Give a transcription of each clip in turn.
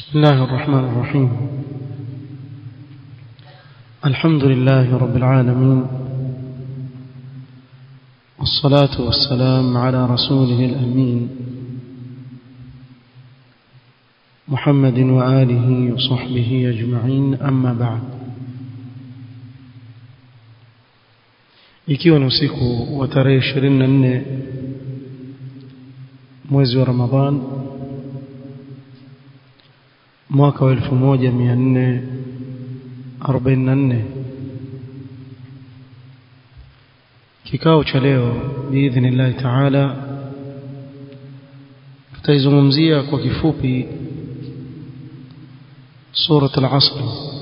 بسم الله الرحمن الرحيم الحمد لله رب العالمين والصلاة والسلام على رسوله الأمين محمد وآله وصحبه أجمعين أما بعد ikiwa ni usiku wa tarehe 24 mwezi wa Ramadhan mwaka wa 1444 kikao cha leo biidhnillahi taala tutaizungumzia kwa kifupi surat al-asr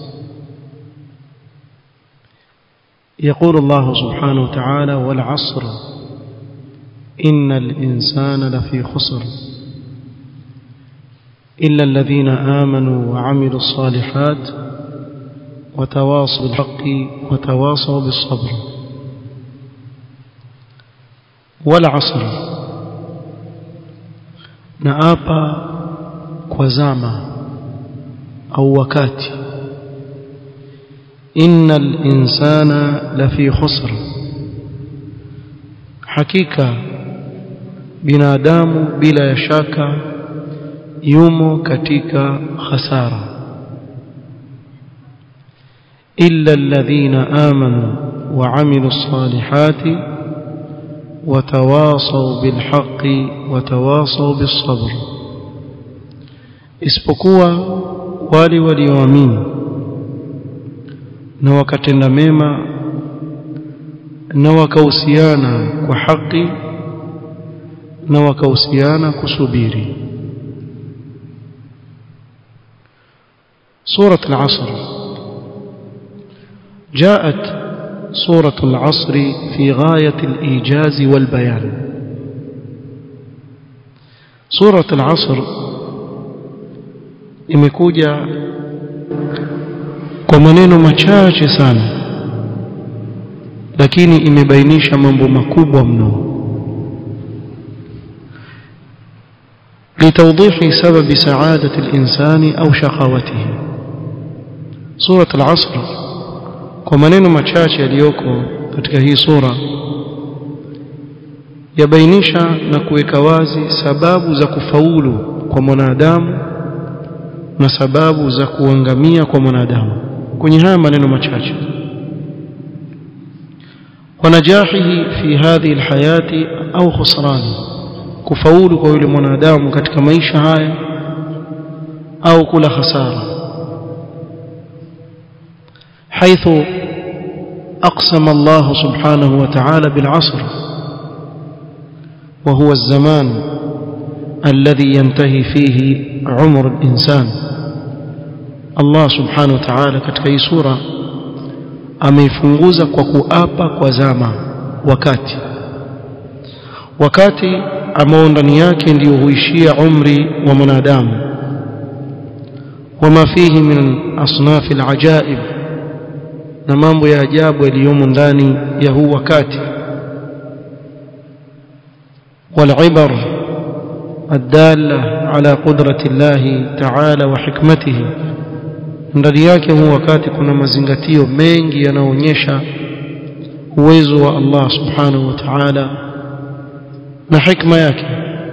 يقول الله سبحانه وتعالى والعصر إن الإنسان لفي خسر إلا الذين آمنوا وعملوا الصالحات وتواصوا بالحق وتواصوا بالصبر والعصر نآبا كوزاما أو وكاتي إن الإنسان لفي خسر حقيقة binadamu bila ya shaka yumo katika khasara illa alladhina amanu wa amilu salihati watawasaw bilhaqqi watawasaw bisabr isipokuwa wale walioamini na wakatenda mema na wakahusiana kwa haki na wakahusiana kusubiri سورة العصر جاءت سورة العصر في غاية الإيجاز والبيان سورة العصر imekuja kwa maneno machache sana lakini imebainisha mambo makubwa mno لتوضيح سبب سعادة الإنسان أو شقاوته سورة العصر kwa maneno machache yaliyoko katika hii sura yabainisha na kuweka wazi sababu za kufaulu kwa mwanadamu na sababu za kuangamia kwa mwanadamu kwenye haya maneno machache wanajahihi fi hadhihi alhayati au khusrani kufaulu kwa yule mwanadamu katika maisha haya au kula hasara حيث أقسم الله سبحانه وتعالى بالعصر وهو الزمان الذي ينتهي فيه عمر الإنسان الله سبحانه وتعالى katika hii sura ameifunguza kwa kuapa kwa zama wakati wakati ambao ndani yake ndio huishia umri wa mwanadamu wama fihi min asnaf alajaib na mambo ya ajabu yaliyomo ndani ya huu wakati والعبر الدالة على قدرة الله تعالى وحكمته ndani yake huu wakati kuna mazingatio mengi yanaonyesha uwezo wa Allah subhanahu wa ta'ala na hikma yake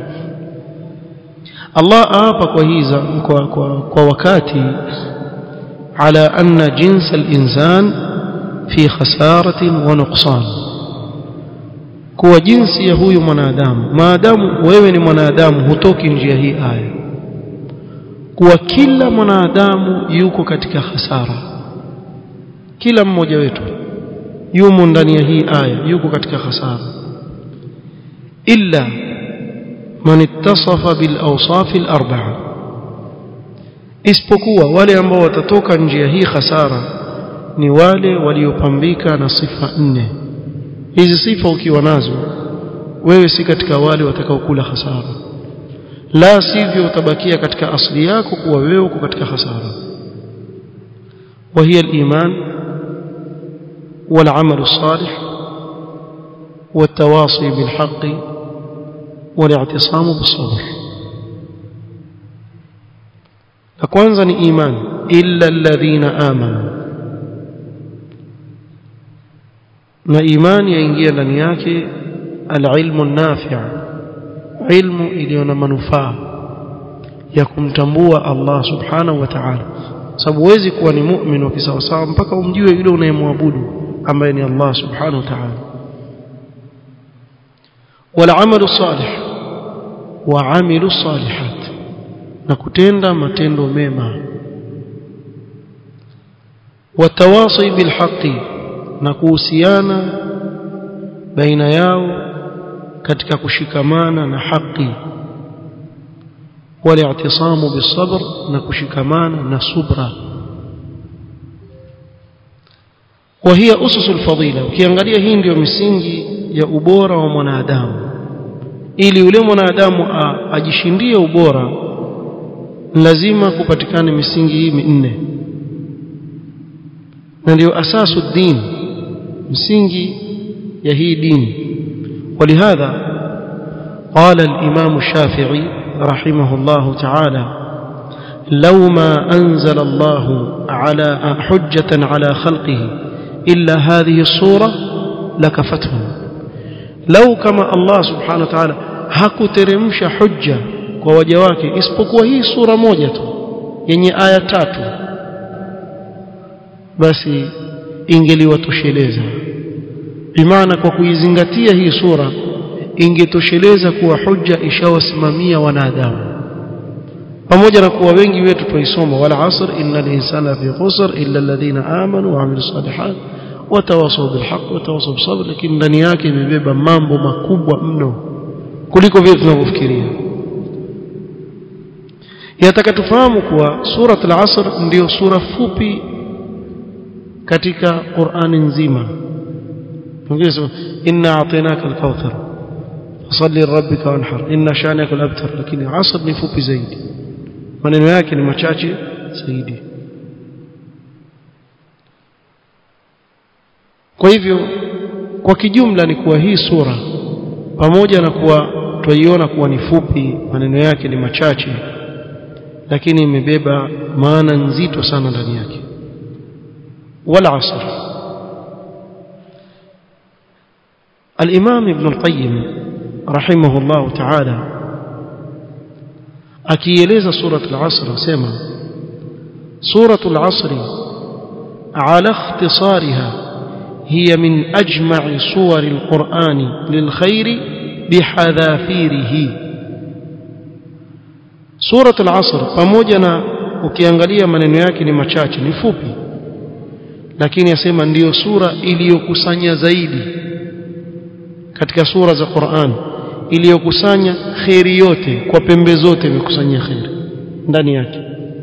Allah aapa kwa hiza kwa, kwa, kwa wakati على أن جنس الإنسان في خسارة ونقصان kuwa jinsi ya huyu mwanadamu maadamu wewe ni mwanadamu hutoki njia hii aya kuwa kila mwanadamu yuko katika hasara kila mmoja wetu yumo ndani ya hii aya yuko katika hasara illa man ittasafa bil awsaf al arba'a isipokuwa wale ambao watatoka njia hii hasara ni wale waliopambika na sifa nne hizi sifa ukiwa nazo wewe si katika wale watakaokula hasara la sivyo utabakia katika asili yako kuwa wewe uko katika hasara وهي الإيمان والعمل الصالح والتواصي بالحق والاعتصام بالصبر la kwanza ni imani illa alladhina amanu na imani yaingia ndani yake alilmu nafi' ilmu iliyo na manufaa ya kumtambua Allah subhanahu wa ta'ala sababu huwezi kuwa ni mu'min wa kisawasawa mpaka umjue yule unayemwabudu ambaye ni Allah subhanahu wa ta'ala والعمل الصالح وعمل الصالحات na kutenda matendo mema watawasi bilhaqi na kuhusiana baina yao katika kushikamana na haki wali'tisamu bisabr na kushikamana na subra وهي أسس الفضيلة ukiangalia hii ndio misingi ya ubora wa mwanadamu ili yule mwanadamu ajishindie ubora lazima kupatikane misingi hii minne na ndio asasu din msingi ya hii dini ولهذا قال الإمام الشافعي رحمه الله تعالى لو ما أنزل الله على حجة على خلقه إلا هذه الصورة لكفتهم لو كما الله سبحانه وتعالى hakuteremsha hujja kwa waja wake isipokuwa hii sura moja tu yenye aya tatu basi ingeliwatosheleza bimaana kwa kuizingatia hii sura ingetosheleza kuwa hujja ishawasimamia wanadamu pamoja na kuwa wengi wetu tuisoma wala asr innal insana fi khusr illa alladhina amanu wa amilus salihat watawasaw bilhaq watawasaw bisabr lakini ndani yake imebeba mambo makubwa mno kuliko vile tunavyofikiria yataka tufahamu kuwa surat al-asr ndiyo sura fupi katika Qur'ani nzima tungesema inna a'tainaka al-kauthar fasalli lirabbika wanhar inna shani'aka al-abtar lakini asr ni fupi zaidi maneno yake ni machache zaidi kwa hivyo kwa kijumla ni kuwa hii sura pamoja na kuwa twaiona kuwa ni fupi maneno yake ni machache lakini imebeba maana nzito sana ndani yake wala asr الإمام ابن القيم رحمه الله تعالى أكيليز سورة العصر سيما سورة العصر على اختصارها هي من أجمع صور القرآن للخير بحذافيره سورة العصر pamoja ukiangalia maneno yake ni machache ni fupi lakini yasema ndiyo sura iliyokusanya zaidi katika sura za Qur'an iliyokusanya khairi yote kwa pembe zote imekusanyia khairi ndani yake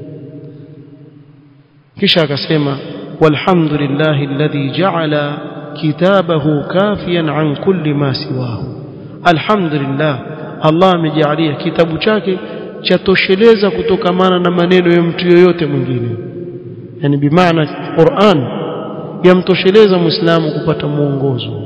kisha akasema walhamdulillahi alladhi ja'ala kitabahu kafiyan an kulli ma siwahu alhamdulillah Allah amejalia kitabu chake chatosheleza kutokamana na maneno ya mtu yoyote mwingine yani bimaana Qur'an yamtosheleza muislamu kupata mwongozo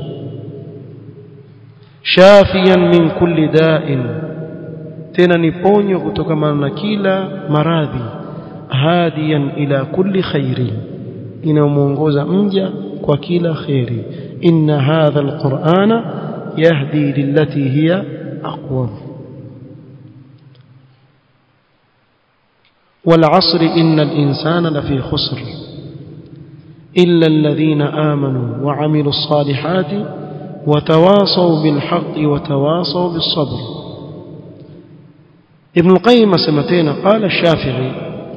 shafiyan min kulli da'in tena ni ponyo kutokamana na kila maradhi hadiyan ila kulli khairi inamuongoza mja kwa kila khairi inna hadha alqur'ana yahdi lillati hiya aqwam والعصر إن الإنسان لفي خسر إلا الذين آمنوا وعملوا الصالحات وتواصوا بالحق وتواصوا بالصبر ابن القيم سمتين قال الشافعي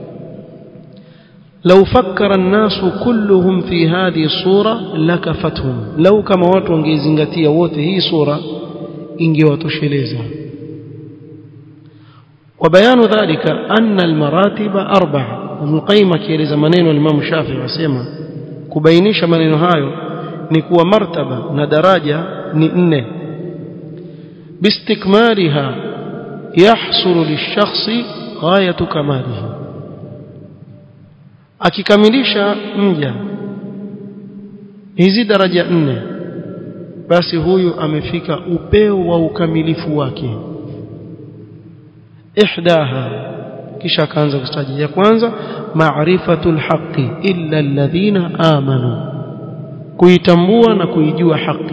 لو فكر الناس كلهم في هذه الصورة لكفتهم لو كما watu wangezingatia wote hii sura ingewatosheleza وبيان ذلك أن المراتب أربعة ابن القيم akieleza maneno الإمام الشافعي wasema kubainisha maneno hayo ni kuwa martaba na daraja ni nne bistikmaliha yahsulu lishakhsi ghayatu kamalihi akikamilisha mja hizi daraja nne basi huyu amefika upeo wa ukamilifu wake ihdaha kisha akaanza kutaja ya kwanza ma'rifatul haqqi illa alladhina amanu kuitambua na kuijua haki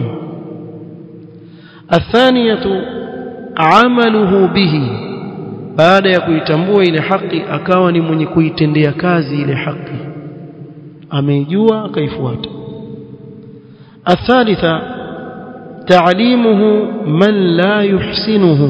athaniyatu amaluhu bihi baada ya kuitambua ile haki akawa ni mwenye kuitendea kazi ile haki ameijua akaifuata athalitha ta'limuhu man la yuhsinuhu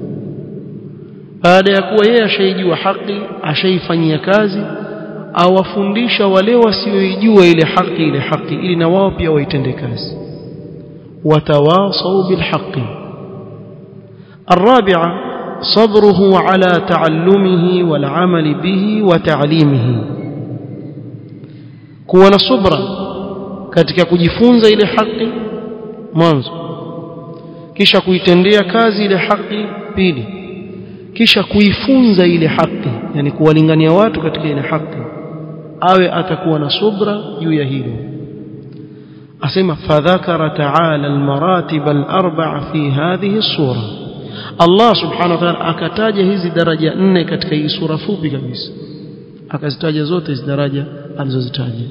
baada ya kuwa yeye ashaijua haki ashaifanyia kazi awafundisha wale wasioijua ile haki ile haki ili na wao pia waitende kazi watawasau bilhaqi الرابعه صبره على تعلمه والعمل به وتعليمه kuwa na subra katika kujifunza ile haki mwanzo kisha kuitendea kazi ile haki pili kisha kuifunza ile haki yani kuwalingania watu katika ile haki awe atakuwa na subra juu ya hilo asema fadhakara ta'ala almaratib alarba'a fi hadhihi as-sura Allah subhanahu wa ta'ala akataja hizi daraja nne katika hii sura fupi kabisa akazitaja zote hizi daraja alizozitaja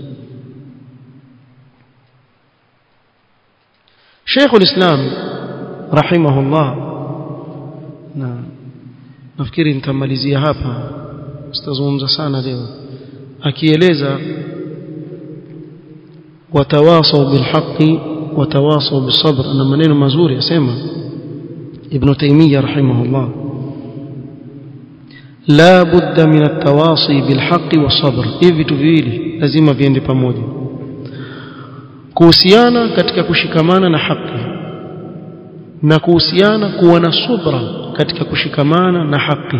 Sheikh al-Islam rahimahullah na nafikiri nitamalizia hapa sitazungumza sana leo akieleza watawasau bilhaqi watawasau bisabr na maneno mazuri asema ibn taymiyyah rahimahullah la budda min at-tawasi bilhaqi wasabr hivi vitu viwili lazima viende pamoja kuhusiana katika kushikamana na haki na kuhusiana kuwa na subra katika kushikamana na haki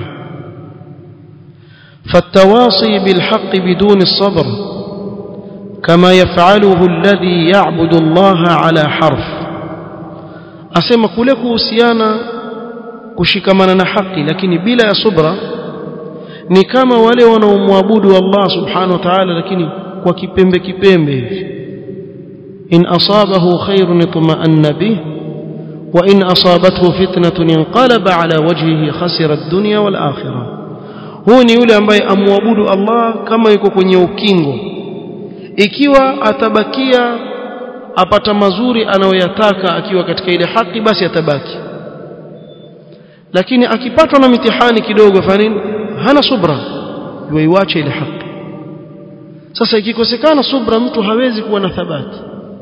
فالتواصي بالحق بدون الصبر كما يفعله الذي يعبد الله على حرف asema kule kuhusiana kushikamana na haki lakini bila ya subra ni kama wale wanaomwabudu Allah subhanahu wa ta'ala lakini kwa kipembe kipembe hivi in asabahu khairun itma'anna bih wa in asabathu fitnatun inqalaba ala wajhihi khasira ad-dunya wal akhirah huu ni yule ambaye amwabudu Allah kama yuko kwenye ukingo ikiwa atabakia apata mazuri anayoyataka akiwa katika ile haki basi atabaki lakini akipatwa na mitihani kidogo fanini hana subra yuiache ile haki sasa ikikosekana subra mtu hawezi kuwa na thabati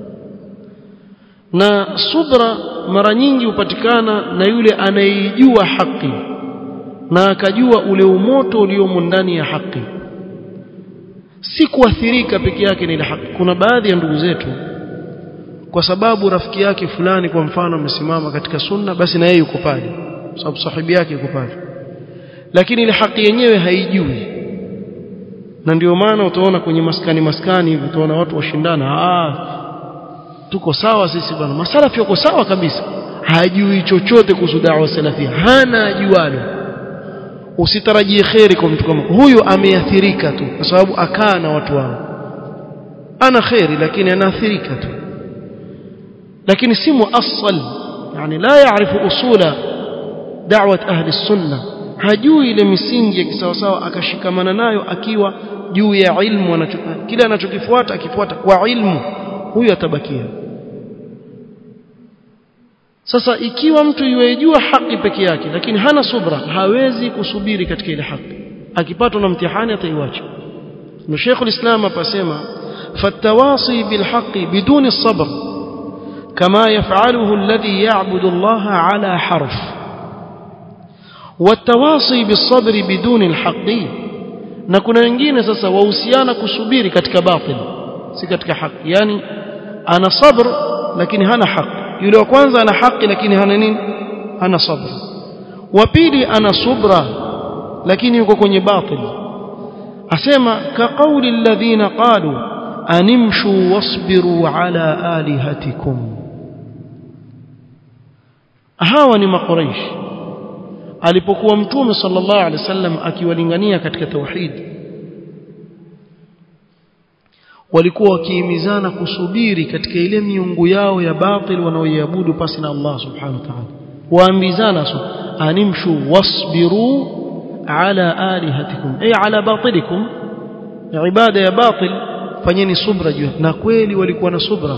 na subra mara nyingi hupatikana na yule anayeijua haki na akajua ule umoto uliomo ndani ya haki si kuathirika peke yake na ile haki kuna baadhi ya ndugu zetu kwa sababu rafiki yake fulani kwa mfano amesimama katika sunna basi na yeye yuko pale sababu sahibi yake yuko pale lakini ile haki yenyewe haijui na ndio maana utaona kwenye maskani maskani hivi utaona watu washindana ah tuko sawa sisi bwana masalafi wako sawa kabisa hajui chochote kuhusu da'wa salafia hana ajualo usitarajie kheri kwa mtu kama huyu ameathirika tu kwa sababu akaa na watu wao ana kheri lakini anaathirika tu lakini si muassal yani la yaarifu usula da'wat ahli sunna hajui ile misingi ya kisawasawa akashikamana nayo akiwa juu ya ilmu kile anachokifuata akifuata kwa ilmu huyu atabakia sasa ikiwa mtu yuejua haki peke yake lakini hana subra hawezi kusubiri katika ile haki akipatwa na mtihani ataiwacha na Sheikh ulislam apasema fatawasi bilhaqi biduni الصبر كما يفعله الذي يعبد الله على حرف والتواصي بالصبر بدون الحق na kuna wengine sasa wahusiana kusubiri katika batil si katika haki yani ana sabr lakini hana haki yule wa kwanza ana haki lakini hana nini hana sabr wa pili ana subra lakini yuko kwenye batil asema ka qawli alladhina qalu animshu wasbiru ala alihatikum hawa ni makuraish alipokuwa mtume sallallahu alaihi wasallam akiwalingania katika tauhid walikuwa wakihimizana kusubiri katika ile miungu yao ya batil wanaoiabudu pasi na Allah subhanahu wa ta'ala waambizana so animshu wasbiru ala alihatikum ay ala batilikum ibada ya batil fanyeni subra juu na kweli walikuwa na subra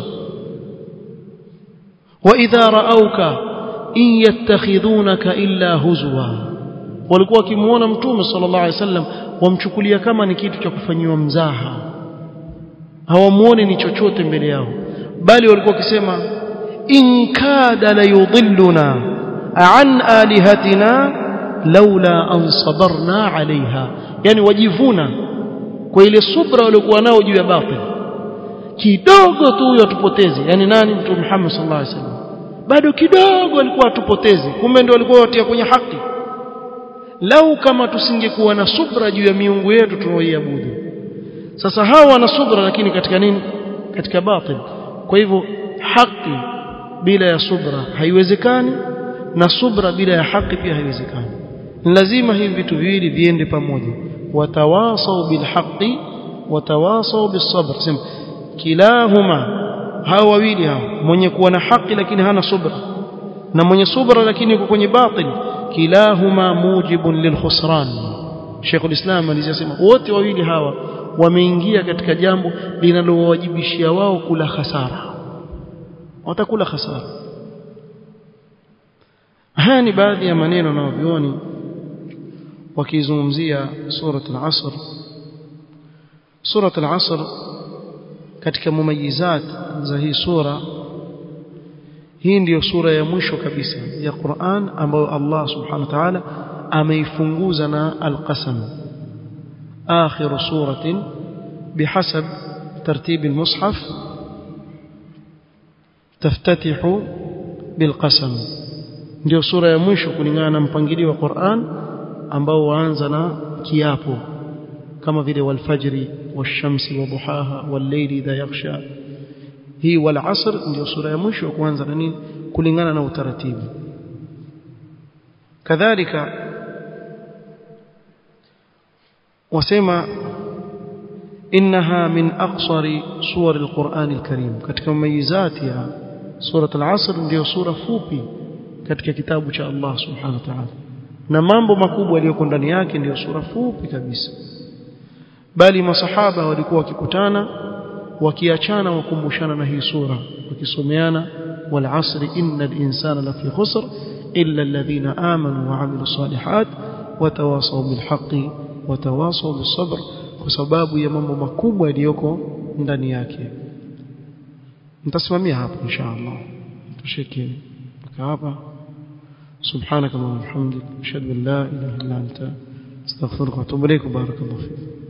wa idha raauka in yattakhidhunaka illa huzwa walikuwa wakimuona mtume sallallahu alaihi wasallam wamchukulia kama ni kitu cha kufanyiwa mzaha hawamuoni ni chochote mbele yao bali walikuwa wakisema in kada la yudhilluna an alihatina laula an sabarna alaiha yani wajivuna kwa ile subra waliokuwa nao juu ya batil kidogo tu huyo atupoteze yani nani mtume Muhammad sallallahu alaihi wasallam bado kidogo alikuwa atupoteze kumbe ndio walikuwa watia kwenye haki lau kama tusingekuwa na subra juu ya miungu yetu tunaoiabudu sasa hawa wana subra lakini katika nini katika batil kwa hivyo haki bila ya subra haiwezekani na subra bila ya haki pia haiwezekani lazima hivi vitu viwili viende pamoja watawasau bilhaqi watawasau bisabr sema kilahuma hawa wawili hao mwenye kuwa na haki lakini hana subra na mwenye subra lakini yuko kwenye batil kilahuma mujibun lilkhusran Sheikh ulislam alisema wote wawili hawa wameingia katika jambo linalowajibishia wao kula hasara watakula hasara haya ni baadhi ya maneno na wavioni wakizungumzia surat al-asr surat al-asr katika mumayizat za hii sura hii ndiyo sura ya mwisho kabisa ya Qur'an ambayo Allah subhanahu wa ta'ala ameifunguza na al-qasam آخر سورة بحسب ترتيب المصحف تفتتح بالقسم ndio sura ya mwisho kulingana na mpangilio wa Qur'an ambao waanza na kiapo kama vile walfajri washamsi waduhaha wallayli idha yaghsha hii wal asr ndio sura ya mwisho kuanza na nini kulingana na utaratibu kadhalika wasema innaha min aqsari suwar alquran alkarim katika mayizati ya surat al-asr ndio sura fupi katika kitabu cha Allah subhanahu wa ta'ala na mambo makubwa yaliyoko ndani yake ndio sura fupi kabisa bali masahaba walikuwa wakikutana wakiachana wakumbushana na hii sura wakisomeana wal asri innal insana lafi khusr illa alladhina amanu wa amilus salihat watawasaw bil haqqi watawasaw bis sabr kwa sababu ya mambo makubwa yaliyoko ndani yake nitasimamia hapo inshallah tushike hapa سبحانك اللهم وبحمدك اشهد ان لا اله الا انت استغفرك واتوب اليك بارك الله فيك